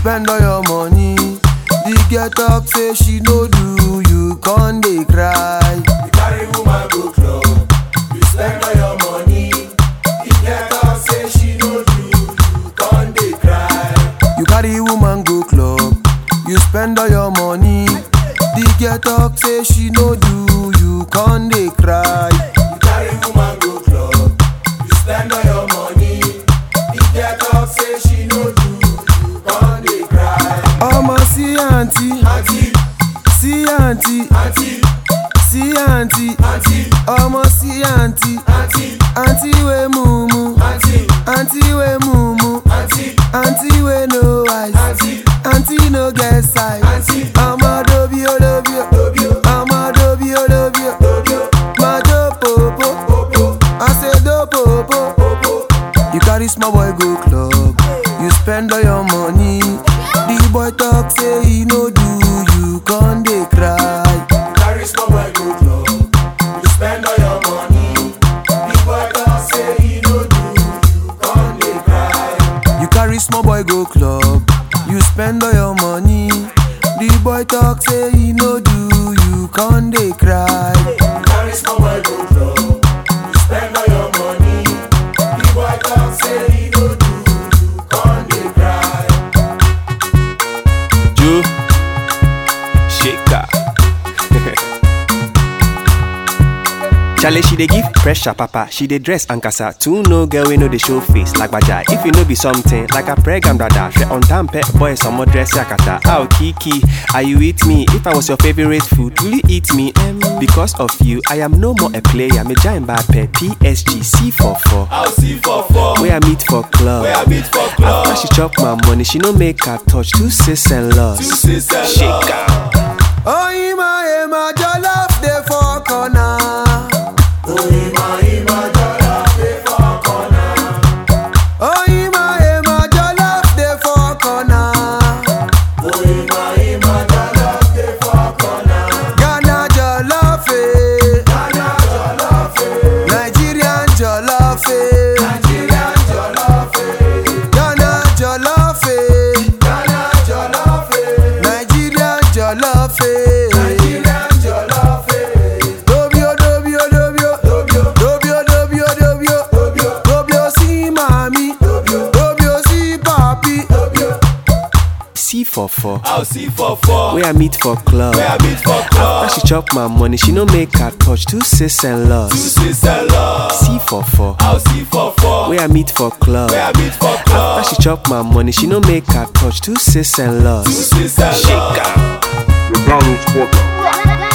spend all your money. The girl talk say she no do, you con dey cry. You carry woman go club, you spend all your money. The girl talk say she no do, you con dey cry. You carry woman go club, you spend all your money. The girl talk say she no do, you con dey cry. You carry woman go club, you spend all your money. The girl talk say she no do, you con dey cry. Ọmọ sí àǹtí, Auntie, sí àǹtí, auntie, sí àǹtí, auntie, ọmọ sí àǹtí, auntie, àǹtí wey mumu, auntie, àǹtí wey mumu, auntie, àǹtí wey no eyes, auntie, àǹtí no get size. auntie. Ọmọ dobi o dobi o, Dobi o, ọmọ dobi o dobi o, dobi o, ma do popo, popo, I say do popo. popo. You carry small boy go club, you spend all your money. The boy talk say he no do, you con dey cry. Carry small boy go club, you spend all your money. The boy talk say he no do, you con dey cry. You carry small boy go club, you spend all your money. The boy talk say he no do, you con dey cry. You carry small boy go club, you spend all your money. The boy talk say he no do, you con dey cry. Joe Shaker. Chale, she dey give pressure, papa. She dey dress and casa. Two no girl we know the show face like baja. If you know be something like a pregam brother, she on time pet boy some more dress yakata. Ow Kiki, are you with me? If I was your favorite food, will you eat me? Um, because of you, I am no more a player. Me giant bad pet PSG C44. I'll see for four. Where I meet for club. Where I meet for club. After she chop my money, she no make her touch two sis and loss. Two sis and Shaker. Oh, Ima, Ima, jollof dey for corner. Oh, Ima, Ima, jollof dey for corner. Ghana jollof, eh. Nigerian jollof, eh. Ghana jollof, eh. Nigerian jollof, eh. Dobio, dobio, dobio. Dobio, dobio, dobio. Dobio si mami. Dobio si papi. C44. I'll see for four. Where I meet for club. Where I meet for club. After she chop my money, she no make her touch two sis and Two loss. sis and love. C44. I'll see for four. Where I meet for club. Where I meet for club. After she chop my money, she no make her touch two sis and Two loss. sis and love. Shaker. McDonald's quarter.